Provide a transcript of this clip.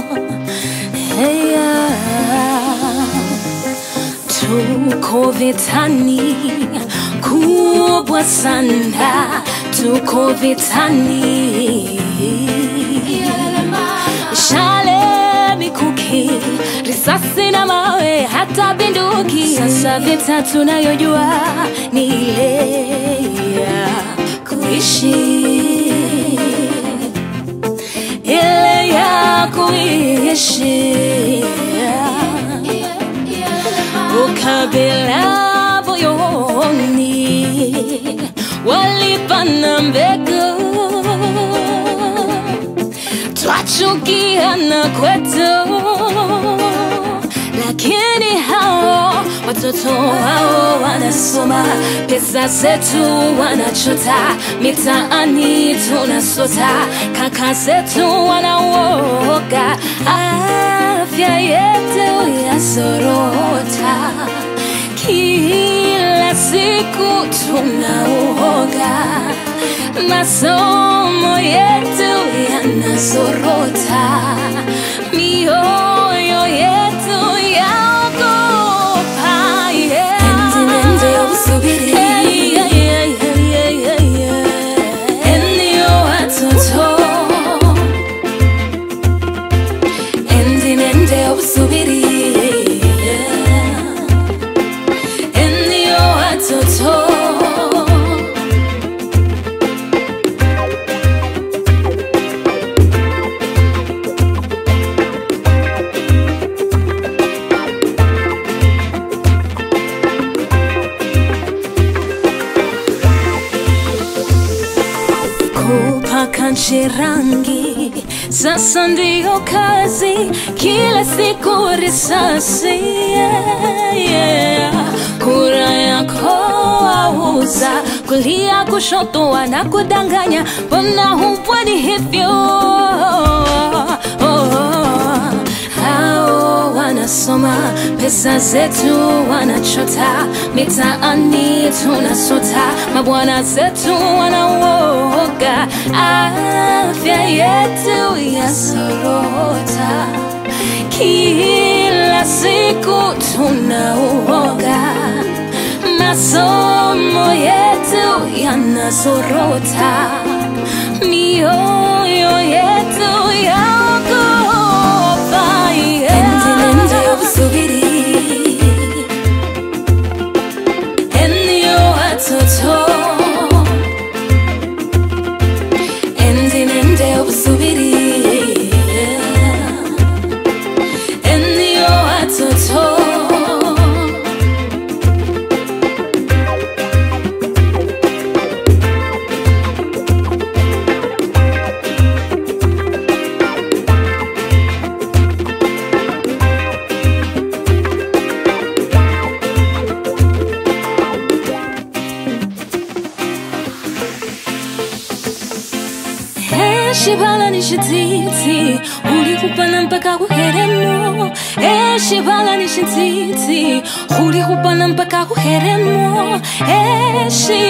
Hey, yeah. Tuko vitani kubwa sana, tuko vitani shale, mikuki, risasi na mawe, hata binduki. Sasa vita tunayojua ni ile ya kuishi, ile ya kuishi ukabila moyoni walipana mbegu twachukiana kwetu lakini hao watoto hao wanasoma pesa zetu wanachota mitaani tunasota kaka zetu wanauoga afya yetu yasorota kila siku tunauoga masomo yetu yanazorota mioyo yetu yaogopa yeah. Hey, yeah, yeah, yeah, yeah, yeah, yeah. Endio watoto Endi nende obusubiri Endio watoto kupaka nchi rangi sasa ndiyo kazi kila siku risasi yeah, yeah. kura yako auza kulia kushoto wanakudanganya mbona hupwani hivyo oh, hao wanasoma pesa zetu wanachota mitaani tunasota mabwana zetu wanauoga afya yetu yasorota kila siku tunauoga masomo yetu yanazorota mioyo yetu yaogopa endio watoto endi nende obusubiri endio watoto eshibala nishititi ulikupana mpaka kuheremo eshibala nishititi ulikupana mpaka kuheremo eshi